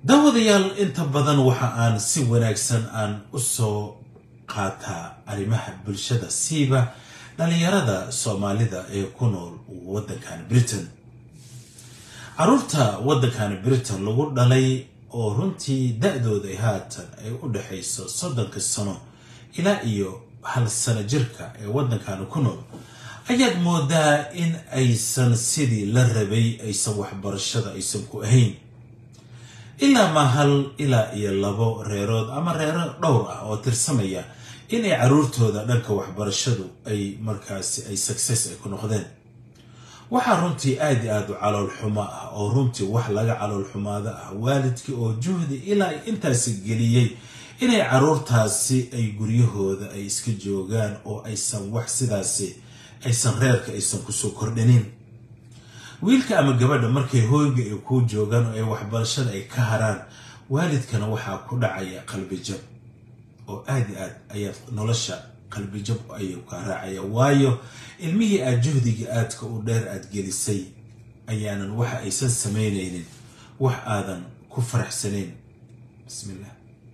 daawadayaal inta badan waxa aan si wanaagsan aan u soo qaataa arrimaha bulshada siiba dhalinyarada soomaalida ee ku nool waddankan britain caruurta waddankan britain lagu dhalay oo runtii da-dooda ay haatan ay u dhexayso soddonka sano ilaa iyo hal sano jirka ee waddankan ku nool ayaad moodaa in aysan sidii la rabay aysan waxbarashada aysan ku ahayn ilaa ma hal ilaa iyo labo reerood ama reero dhowr ah oo tirsamaya inay caruurtooda dhanka waxbarashadu ay markaasi ay success ay ku noqdeen waxaa runtii aad i aad u calool xumo ah oo runtii wax laga calool xumaado ah waalidkii oo juhdi ilaa intaasi geliyey inay caruurtaasi ay guryahooda ay iska joogaan oo aysan wax sidaasi aysan reerka aysan kusoo kordhinin wiilka ama gabadha markay hooyga ay kuu joogaan oo ay waxbarashada ay ka haraan waalidkana waxaa ku dhacaya qalbijab oo aad i aad ayaad nolosha qalbijab ayuu kaa raacaya waayo ilmihii aad juhdiga aadka u dheer aad gelisay ayaanan waxa aysan samaynaynin wax aadan ku faraxsanayn bismillah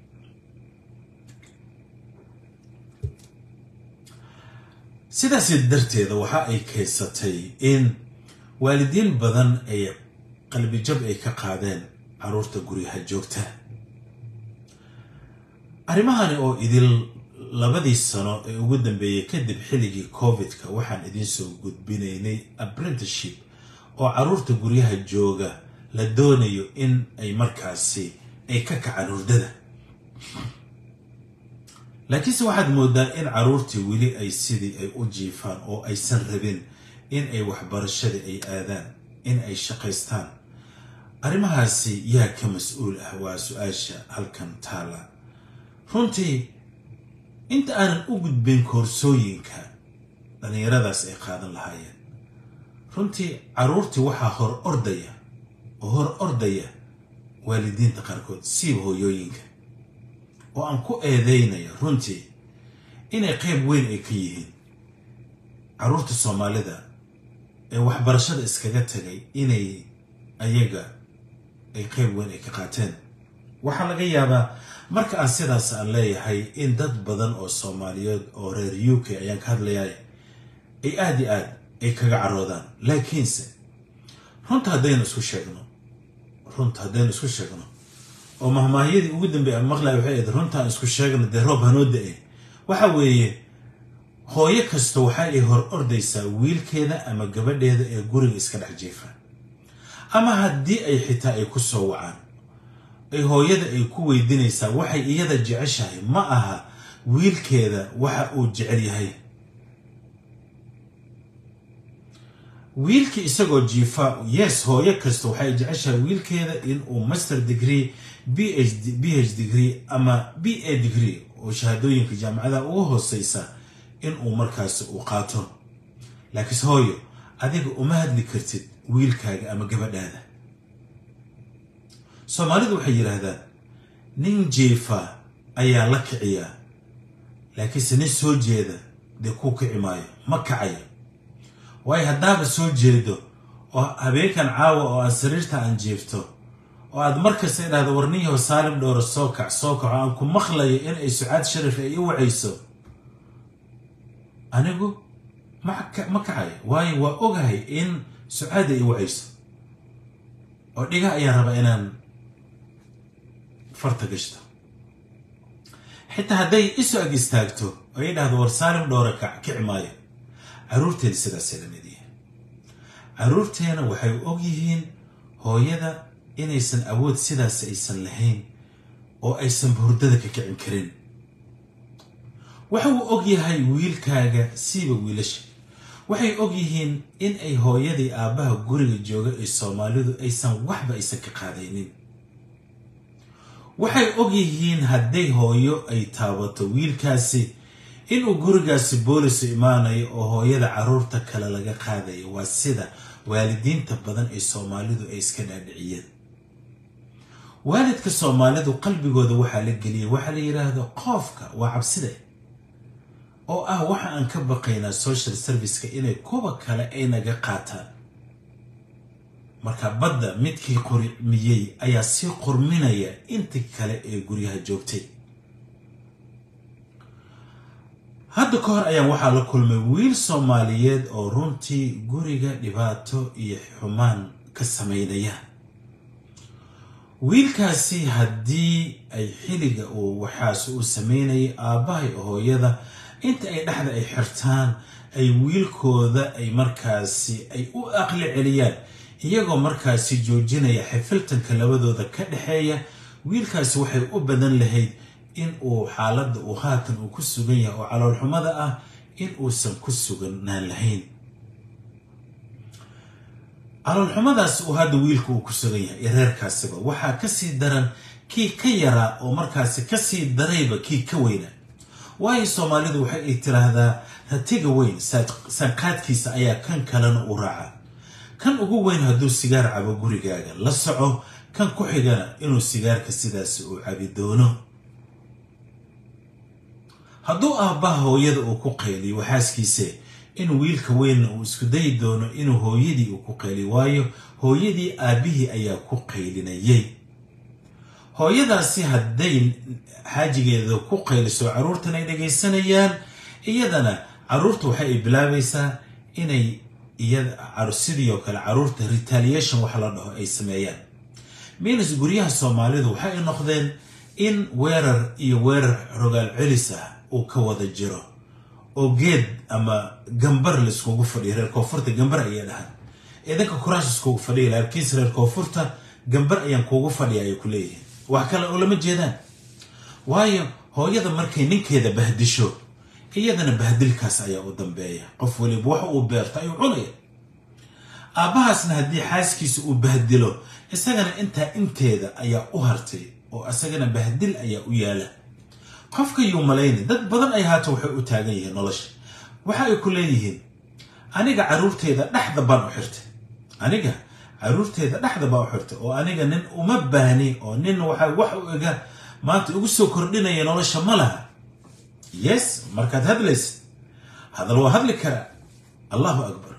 sidaasi darteeda waxa ay keysatay in waalidiin badan ay qalbijab ay ka qaadeen caruurta guryaha joogta arrimahani oo idil labadii sano ee ugu dambeeyey kadib xilligii covid-ka waxaan idiin soo gudbinaynay apprenticeship oo caruurta guryaha jooga la doonayo in ay markaasi ay ka kacaan hurdada laakiinse waxaad moodaa in caruurtii weli ay sidii ay u jiifaan oo aysan rabin in ay waxbarashadii ay aadaan in ay shaqaystaan arrimahaasi yaa ka mas-uul ah waa su-aasha halkan taala runtii inta aanan u gudbin koorsooyinka dhallinyaradaas ay qaadan lahaayeen runtii caruurtii waxaa hor ordaya oo hor ordaya waalidiinta qaarkood siiba hooyooyinka oo aan ku eedeynaya runtii inay qayb weyn ay ka yihiin caruurta soomaalida ee waxbarashada iskaga tagay inay ayaga ay qayb weyn ay ka qaateen waxaa laga yaabaa marka aan sidaas aan leeyahay in dad badan oo soomaaliyeed oo reer u k ayaan ka hadlayaay ay aada i aad ay kaga caroodaan laakiinse runta haddaynu isku sheegno runta haddaynu isku sheegno oo mahmaahyadii ugu dambeey aan maqlaya waxay ahayd runtaan isku sheegno dee roob hanoo da-e waxa weeye hooyo kasta waxa ay hor ordaysaa wiilkeeda ama gabadheeda ee guriga iska dhex jiifa ama haddii ay xitaa ay ku soo wacaan ay hooyada ay ku weydiinaysaa waxay iyada jeceshahay ma aha wiilkeeda waxa uu jecel yahay wiilkii isagoo jiifa yes hooyo kasta waxay jeceshahay wiilkeeda in uu master degree b h b h degree ama b a degree oo shahaadooyinka jaamacadaha ugu hooseysa in uu markaasi uu qaato laakiinse hooyo adiga uma hadli kartid wiilkaaga ama gabadhaada soomaalidu waxay yidhaahdaan nin jiifa ayaa la kiciyaa laakiinse nin soo jeeda dee kuu kici maayo ma kacayo waayo haddaaba soo jeedo oo habeenkan caawa oo aan sariirta aan jiifto oo aad markasta idhahdo warniyaho saalim dhowra soo kac soo kaco aan ku maqlayo in ay sucaad sharif ay i wacayso anigu ma kacayo waayo waa ogahay in sucaada i wacayso oo dhiga ayaan rabaa inaan farta gashto xitaa hadday isu ag istaagto oo i dhahdo war saalim dhowra kac kici maayo caruurteena sidaasay la mid yihiin caruurteena waxay og yihiin hooyada inaysan awood sidaas aysan lahayn oo aysan hurdada ka kicin karin waxa uu og yahay wiilkaaga siiba wiilasha waxay og yihiin in ay hooyadii aabbaha guriga jooga ee soomaalidu aysan waxba aysan ka qaadaynin waxay og yihiin hadday hooyo ay taabato wiilkaasi inuu gurigaasi boolisu imaanayo oo hooyada caruurta kale laga qaadayo waa sida waalidiinta badan ee soomaalidu ay iska dhaadhiciyeen waalidka soomaalidu qalbigooda waxaa la geliyay waxaa la yidhaahdo qoofka waa cabsida oo ah waxa aan ka baqaynaa social serviceka inay kuwa kale ay naga qaataan marka badda midkii qormiyey ayaa sii qorminaya intii kale ee guryaha joogtay hadda ka hor ayaan waxaa la kulmay wiil soomaaliyeed oo runtii guriga dhibaato iyo xumaan ka samaynaya wiilkaasi haddii ay xilliga uu waxaas uu samaynayay aabbahay hooyada inta ay dhexda ay xirtaan ay wiilkooda ay markaasi ay u aqli celiyaan iyagoo markaasi joojinaya xifiltanka labadooda ka dhexeeya wiilkaasi waxay u badan lahayd in uu xaaladda uu haatan uu ku sugan yahay oo caloolxumada ah in uusan ku suganaan lahayn caloolxumadaas uu hadda wiilka uu ku sugan yahay iyo reerkaasiba waxaa kasii daran kii ka yaraa oo markaasi kasii darayba kii ka weynaa waayo soomaalidu waxay ay tiraahdaa ratiga weyn sanqaadkiisa ayaa kan kalena u raaca kan ugu weyn hadduu sigaar cabo gurigaaga la soco kan ku xigana inuu sigaarka sidaasi uu cabi doono hadduu aabbaha hooyada uu ku qayliyo waxaaskiise in wiilka weynna uu isku dayi doono inuu hooyadii uu ku qayliyo waayo hooyadii aabbihii ayaa ku qaylinayay hooyadaasi hadday xaajigeeda ku qayliso carruurtan ay dhagaysanayaan iyadana carruurta waxa ay bilaabaysaa inay iyada sidii oo kale carruurta retaliation waxa la dhaho ay sameeyaan minas guryaha soomaalidu waxa ay noqdeen in weerar iyo weerar rogaal celis ah uu ka wada jiro oo geed ama gambar laiskugu fadhiyo reer koonfurta gambar ayay dhahaan idanka kuraash iskugu fadhiya laakiinse reer koonfurta gambar ayaan kuugu fadhiya ayay ku leeyihiin wax kale oo lama jeedaan waayo hooyada markay ninkeeda bahdisho iyadana bahdilkaas ayaa u dambeeya qof waliba wax uu beerto ayuu cunaya aabbahaasna haddii xaaskiisa uu bahdilo isagana intaa inteeda ayaa u hartay oo isagana bahdil ayaa u yaala qofka yuu malayni dad badan ay haata waxay u taagan yihiin nolosha waxa ay ku leeyihiin aniga carruurteyda dhexda baan u xirtay aniga carruurteeda dhexda baa u xirtay oo aniga nin uma baahni oo nin waxa wax u ega maanta igu soo kordhinaya nolosha ma laha yes markaad hadlaysid hadal waa hadli karaa allahu akbar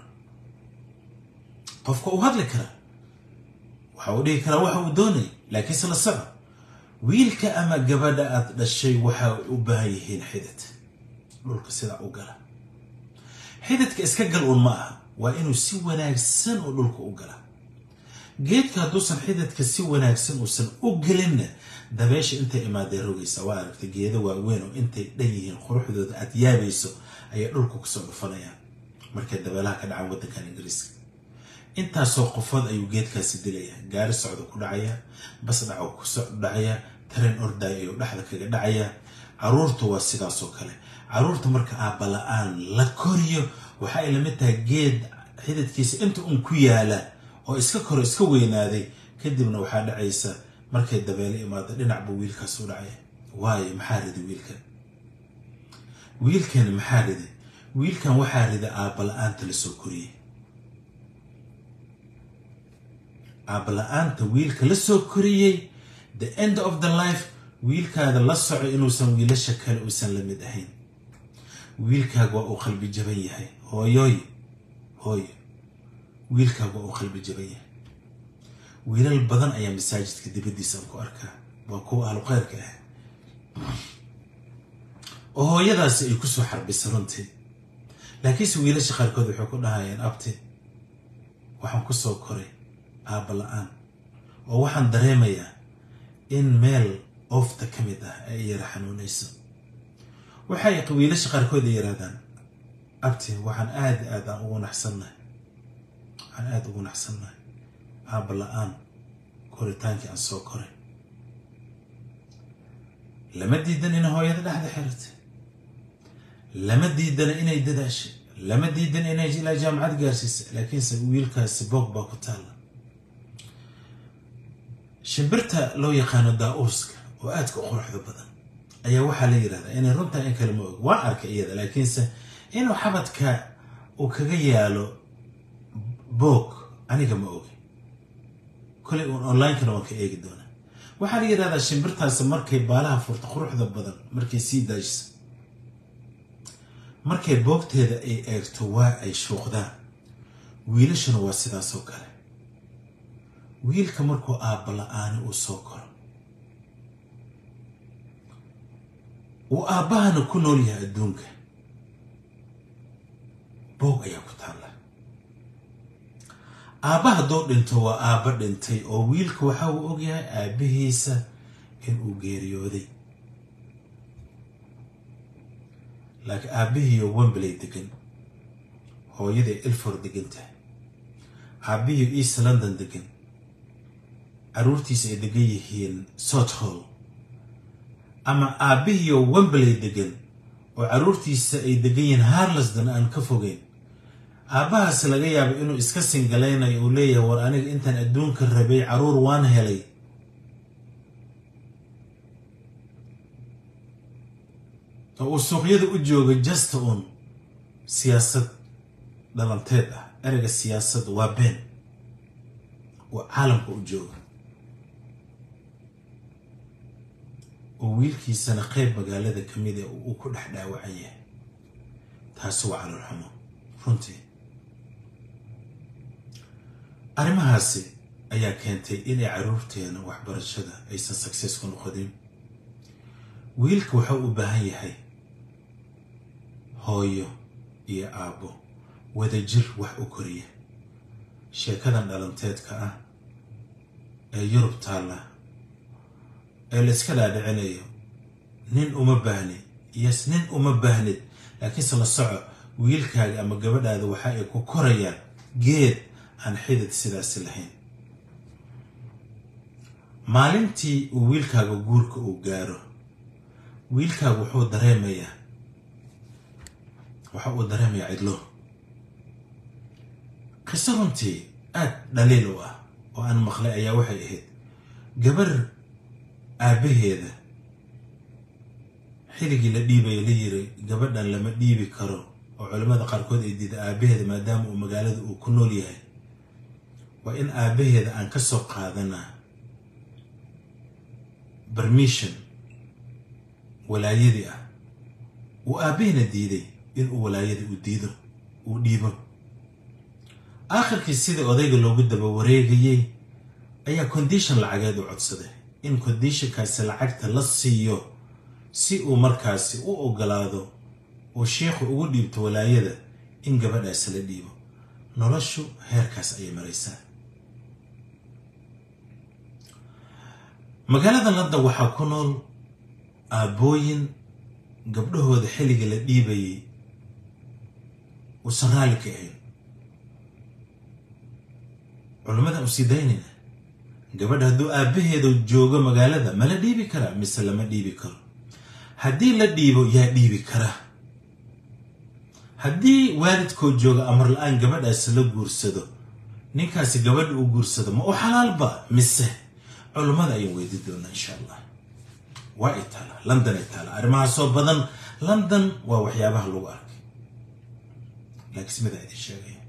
qofka uu hadli karaa waxa uu dhihi karaa waxa uu doonaya laakiinse la soco wiilka ama gabadha aad dhashay waxa u baahan yihiin xidid dhulka sidaa u gala xididka iska gal un ma aha waa inuu si wanaagsan oo dhulka u gala geedka hadduusan xididka si wanaagsan uusan u gelinna dabeesha intay imaadee rogaysa waa aragtay geedo waaweyn oo intay dhan yihiin quruxdooda aad yaabayso ayay dhulka kusoo dhufanayaan markay dabeelaha ka dhacaan waddankan ingiriiska intaasoo qofood ayuu geedkaasi dilaya gaari socda ku dhacaya bas dhaco kusoo dhacaya tareen ordaaya ayuu dhexda kaga dhacaya carruurta waa sidaasoo kale carruurta marka aabba la-aan la koriyo waxa ay lamid tahay geed xididkiisa inta un ku yaala oo iska koro iska weynaaday kadibna waxaa dhacaysa markay dabeelo imaado dhinac buu wiilkaas u dhacaya waayo maxaa ridi wiilkan wiilkani maxaa ridi wiilkan waxaa rida aabba la-aanta la soo koriyey aabba la-aanta wiilka la soo koriyey the end of the life wiilkaada la soco inuusan wiilasha kale uusan la mid ahayn wiilkaaga waa uu qalbi jaban yahay hooyooy hooyo wiilkaaga waa uu qalbi jaban yahay wiilal badan ayaa masaajidka dibaddiisa aan ku arkaa waa kuwa ahlu kheyrka ah oo hooyadaasi ay kusoo xarbisa runtii laakiinse wiilasha qaarkood waxay ku dhahayeen abti waxaan kusoo koray aabba la-aan oo waxaan dareemayaa in meel oofta ka mid ah ay yara xanuunayso waxay wiilasha qaarkood ay yidhahdaan abti waxaan aada aad aan ugu naxsannahay waxaan aada ugu naxsannahay aabba la-aan koritaankii aan soo koray lama diidan inay hooyada dhexda xiratay lama diidana inay dadaashay lama diidan inay ilaa jaamacad gaarsiisay laakiinse wiilkaasi boog baa ku taalla shimbirta loo yaqaano daa-uuska oo aadka u quruxda badan ayaa waxaa la yidhahdaa inay runtaa in kale ma og waan arkay iyada laakiinse inuu xabadka uu kaga yaalo boog aniga ma ogi koley uun onlinekana waan ka eegi doonaa waxaa la yidhahdaa shimbirtaasi markay baalaha furto quruxda badan markay sii daajisa markay boogteeda ay eegto waa ay shuuqdaan wiilashuna waa sidaasoo kale wiilka markuu aabba la-aani uu soo koro uu aabbahana ku nool yahay adduunka boog ayaa ku taalla aabba hadduu dhinto waa aabba dhintay oo wiilka waxa uu ogyahay aabbihiisa inuu geeriyooday laakiin aabbihiiyo wembley degan hooyaday ilfor degan tahay aabbihiiyo east london degan carruurtiisa ay degan yihiin sothall ama aabbihiiyo wembley degan oo carruurtiisa ay degan yihiin harlesden aan ka fogeyn aabbahaas laga yaabo inuu iska singalaynayo uu leeyahay war aniga intaan adduunka rabay carruur waan helay oo uu suuqyada u jooga jasta un siyaasad dhalanteed ah ereyga siyaasad waa been oo caalamka u jooga oo wiilkiisana qeyb magaalada ka mid a uu ku dhex dhaawacan yahay taasi waa caloolxumo runtii arrimahaasi ayaa keentay inay carruurteena waxbarashada aysan success ku noqodin wiilka wuxuu u baahan yahay hooyo iyo aabbo wadajir wax u koriya sheekadan dhalanteedka ah ee yurub taalla ee la iska dhaadhicinayo nin uma baahni yes nin uma baahnid laakiinse la soco wiilkaaga ama gabadhaada waxa ay ku korayaan geed aan xidid sidaasi lahayn maalintii uu wiilkaaga guurka uu gaaro wiilkaaga wuxuu dareemayaa waxa uu dareemayaa cidlo qiso runtii aad dhaliil u ah oo aan maqlay ayaa waxay ahayd gabar aabbaheeda xilligii la dhiibaya la yiri gabadhan lama dhiibi karo oo culimmada qaarkood ay diida aabbaheeda maadaama uu magaalada uu ku nool yahay waa in aabbaheeda aan ka soo qaadanaa bermission walaayadii ah uu aabbaheena diiday inuu walaayada u diido uu dhiibo aakhirkii sidii odayga loogu daba wareegayey ayaa condition lacageed u codsaday in conditionkaasi lacagta la siiyo si uu markaasi u ogolaado oo sheikhu ugu dhiibto walaayada in gabadhaasi la dhiibo noloshu heerkaas ayay maraysaa magaalada london waxaa ku nool aabbooyin gabdhahooda xilliga la dhiibayay uusan raalli ka ahayn culimmada usii daynayna gabadha hadduu aabbaheeda joogo magaalada ma la dhiibi karaa mise lama dhiibi karo haddii la dhiibo yaa dhiibi karaa haddii waalidkoo jooga amar la-aan gabadhaasi la guursado ninkaasi gabadha uu guursado ma u xalaalba mise culummada ayaan weydi doonaa insha allah waa ay taala london ay taala arrimahaasoo badan london waa waxyaabaha lagu arkay laakiin simidaa idin sheegaya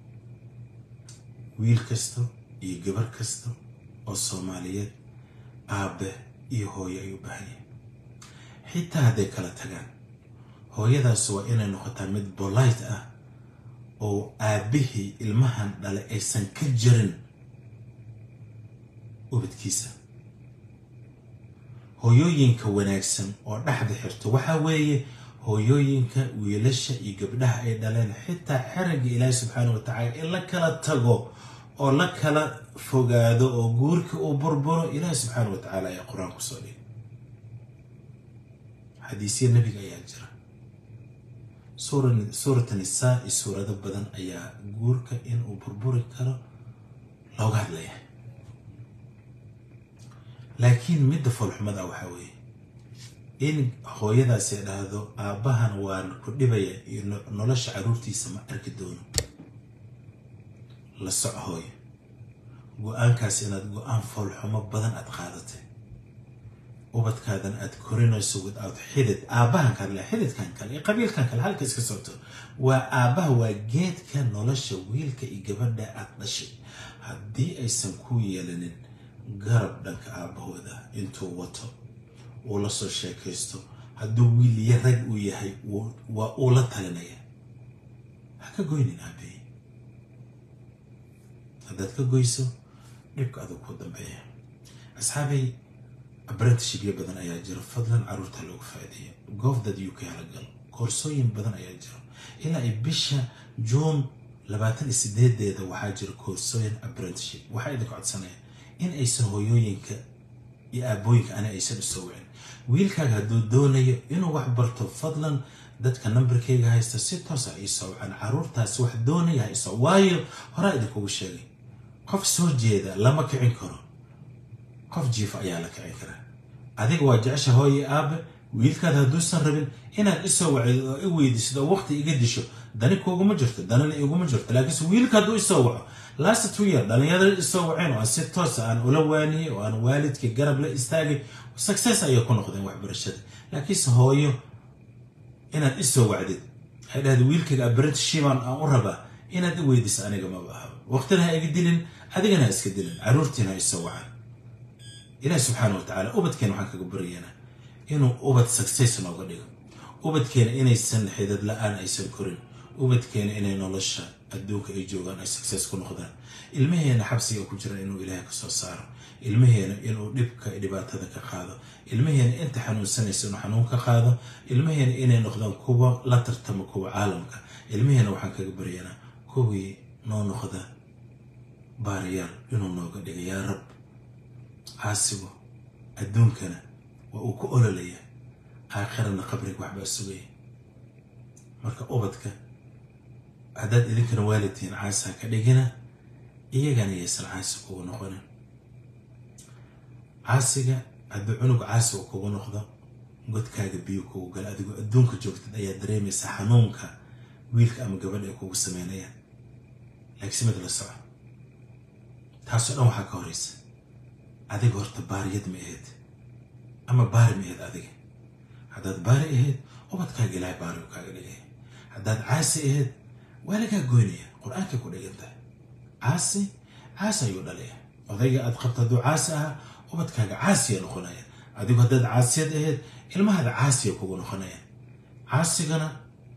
wiil kasta iyo gabar kasta oo soomaaliyeed aabbe iyo hooyo ay u baahan yahay xitaa hadday kala tagaan hooyadaas waa inay noqotaa mid bolite ah oo aabbihii ilmahan dhale aysan ka jirin ubadkiisa hooyooyinka wanaagsan oo dhexda xirto waxaa weeye hooyooyinka wiilasha iyo gabdhaha ay dhaleen xitaa xeragga ilaahi subxaana wa tacala in la kala tago oo la kala fogaado oo guurka uu burburo ilaahi subxaana wa tacaala ayaa qur-aan kusoo dhigay xadiisya nebiga ayaa jira suurata nisaa iyo suurado badan ayaa guurka inuu burburi karo looga hadlaya laakiin midda foolxumada waxaa weeye in hooyadaasi dhahdo aabbahan waan ku dhibaya iyo nolosha carruurtiisa ma arki doono la soc hooyo go-aankaas inaad go-aan foolxumo badan aad qaadatay ubadkaadan aad korinayso without xidid aabbahan kale xididkan kale iyo qabiilkan kale halka iska socoto waa aabbaha waa geedka nolosha wiilka iyo gabadha aad dhashay haddii aysan ku yeelanin garab dhanka aabbahooda intuu wato uu la soo sheekaysto hadduu wiil iyo rag uu yahay waa uu la talinaya ha ka goynin aabbahi haddaad ka goyso dhibka aduu ku dambeeya asxaabay apprenticeshipyo badan ayaa jira fadlan caruurta loogu faa'iideeya govdad u k halagal koorsooyin badan ayaa jira ilaa ay bisha juun labaatan iyo sideedeeda waxaa jira koorsooyin apprenticeship waxaa idinka codsanaya in aysan hooyooyinka iyo aabooyinka ani aysan isoo wicin wiilkaaga hadduu doonayo inuu wax barto fadlan dadka nambarkayga haysta si toosa iisoo wicin caruurtaasi wax doonaya ha isoo waayo horaa idinkugu sheegay qof soo jeeda lama kicin karo qof jiifa ayaa la kicin karaa adiga waa jecesha hooye aabe wiilkaad hadduusan rabin inaad isoo wacid oo i weydiisid oo waqti iga disho dani kuuguma jirto danina iguma jirto laakiinse wiilka hadduu isoo waco last two year dhalinyarada isoo waceen oo aan si toosa aan ula waaniyey oo aan waalidkii garab la istaagay success ayay ku noqdeen waxbarashada laakiinse hooyo inaad isoo wacdid waxay dhahda wiilkayga apprenticeshipan aan u rabaa inaad i weydiisa aniga maba ahaba waqtina ha iga dilin adigana ha iska dilin caruurtiina ha isoo wacan ilaah subxaana wa tacaala ubadkeena waxaan kaga baryaynaa inuu ubad success nooga dhigo ubadkeena inaysan xidad la-aan aysan korin ubadkeena inay nolosha adduunka ay joogaan ay success ku noqdaan ilmaheena xabsiga ku jira inuu ilaahay ka soo saaro ilmaheena inuu dhibka dhibaatada ka qaado ilmaheena inta xanuunsanaysa inuu xanuun ka qaado ilmaheena inay noqdaan kuwa la tartama kuwa caalamka ilmaheena waxaan kaga baryaynaa kuwii noo noqda baariyaal inuu nooga dhiga yaa rab caasigo adduunkana waa uu ku ololaya aakhirana qabriga waxbaa sugaya marka ubadka haddaad idinkana waalidtihiin caasa ka dhigina iyagana yaysan caasi kugu noqonin caasiga hadduu cunug caasiga kugu noqdo godkaaga biyo kugu gala adigoo adduunka joogtid ayaa dareemaysa xanuunka wiilka ama gabadha ay kugu sameynayaan laakiin mid la soco taasoo dhan waxaa ka horeysa adiga horta baariyad ma ahayd ama baari ma ahayd adiga haddaad baari ahayd ubadkaaga ilaahay baari u kaaga dhigaya haddaad caasi ahayd waa lagaa goynaya qur-aankay ku dhigan tahay caasi caasi ayuu dhalaya odayga aad qabto hadduu caasi ahaa ubadkaaga caasiya noqonaya adigu haddaad caasiyad ahayd ilmahaada caasiya kugu noqonaya caasigana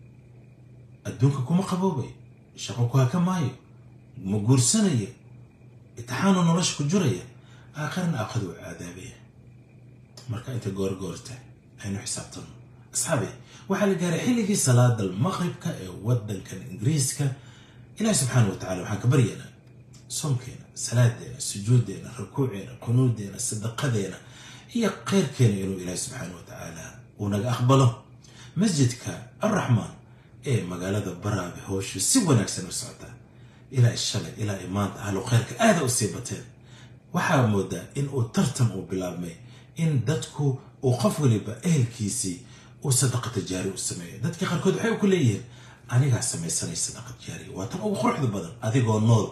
adduunka kuma qaboobay shaqo ku haka maayo ma guursanaya itixaanu nolosha ku jiraya aakharna aakhadu u caadaabaya marka inta goorgoorta aynu xisaabtano asxaabi waxaa la gaaray xilligii salaada maqribka ee waddankan ingiriiska ilaahi subxaana wa tacala waxaan ka baryaynaa soonkeena salaadeena sujuuddeena rukuuceena qunuudeena sadaqadeena iyo kheyrkeena inuu ilaahi subxaana wa tacaala uu naga aqbalo masjidka alraxmaan ee magaalada baraabe howshu si wanaagsan u socotaa ilaa shalay ilaa i maanta ahlu kheyrka aada u sii bateen waxaa moodaa in uu tartan uu bilaabmay in dadku uu qof waliba ehelkiisii uu sadaqata jaari u sameeyo dadka qaarkood waxay ku leeyihiin anigaa samaysanay sadaqad jaariya waa tan ugu quruxda badan adigoo nool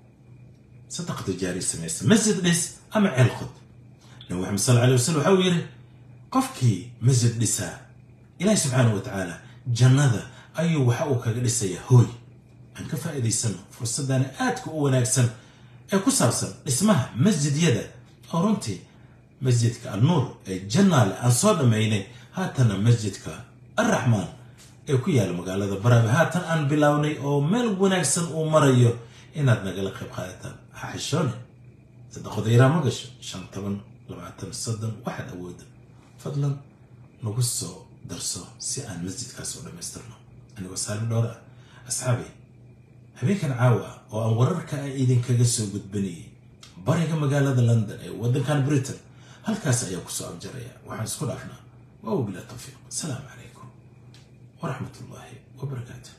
sadaqata jaariya samaysa masjid dhis ama ceel qod nabi maxamed sal alay wasalam waxa uu yidhi qofkii masjid dhisaa ilaahi subxaana wa tacaala jannada ayuu waxa uu kaga dhisayaa hooy aan ka faa'iidaysano fursaddaani aadka u wanaagsan ee ku saabsan dhismaha masjidyada oo runtii masjidka annuur ee jannaale aan soo dhammaynay haatana masjidka alraxmaan ee ku yaala magaalada baraabe haatan aan bilownay oo meel wanaagsan uu marayo inaad nagala qayb qaadataan ha xishoone sadaqoda yaraa ma gasho shan toban labaatan soddon waxaad awooda fadlan nagu soo darso si aan masjidkaas u dhammaystirno anigoo saalmi dhowr ah asxaabay habeenkan caawa ah oo aan wararka ah idinkaga soo gudbanayay bariga magaalada london ee waddankan britain halkaas ayaa kusoo abjaraya waxaan isku dhaafnaa waaw bilaa tawfiiq asalaamu calaykum waraxmat ullaahi wabarakaatu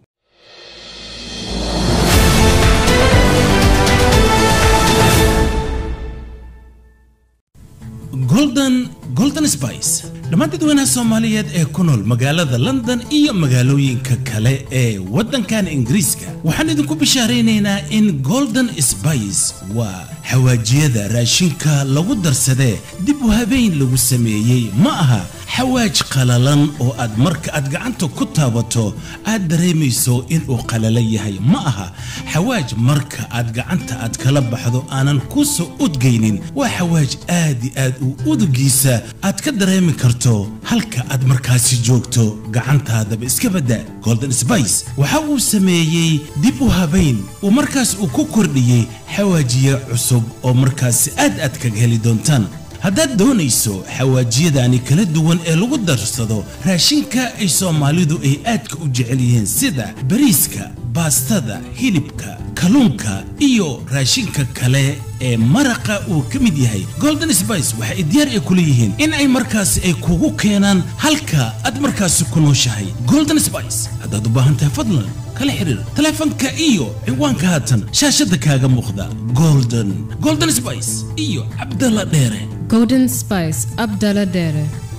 golden golden spice dhammaan dadweynaha soomaaliyeed ee ku nool magaalada london iyo magaalooyinka kale ee waddankan ingiriiska waxaan idinku bishaaraynaynaa in golden spice waa xawaajiyada raashinka lagu darsadee dib u habeyn lagu sameeyey ma aha xawaaj qalalan oo aad marka aad gacanta ku taabato aad dareemayso inuu qalalan yahay ma aha xawaaj marka aad gacanta aad kala baxdo aanan ku soo udgaynin waa xawaaj aad i aad u udugiisa aad ka dareemi karto halka aad markaasi joogto gacantaadaba iska badda golden spice waxa uu sameeyey dib u habayn uu markaas uu ku kordhiyey xawaajiye cusub cusub oo markaasi aad aad kaga heli doontaan haddaad doonayso xawaajiyadaani kala duwan ee lagu darsado raashinka ay soomaalidu ay aadka u jecel yihiin sida bariiska baastada hilibka kalluunka iyo raashinka kale ee maraqa uu ka mid yahay golden spice waxa ay diyaar ay ku leeyihiin in ay markaasi ay kugu keenaan halka aad markaasi ku nooshahay golden spice haddaad u baahan tahay fadlan kala xiriir taleefanka iyo ciwaanka haatan shaashadda kaaga muuqda golden golden spice iyo cabdalla dheere Golden Spice Abdallah Dere.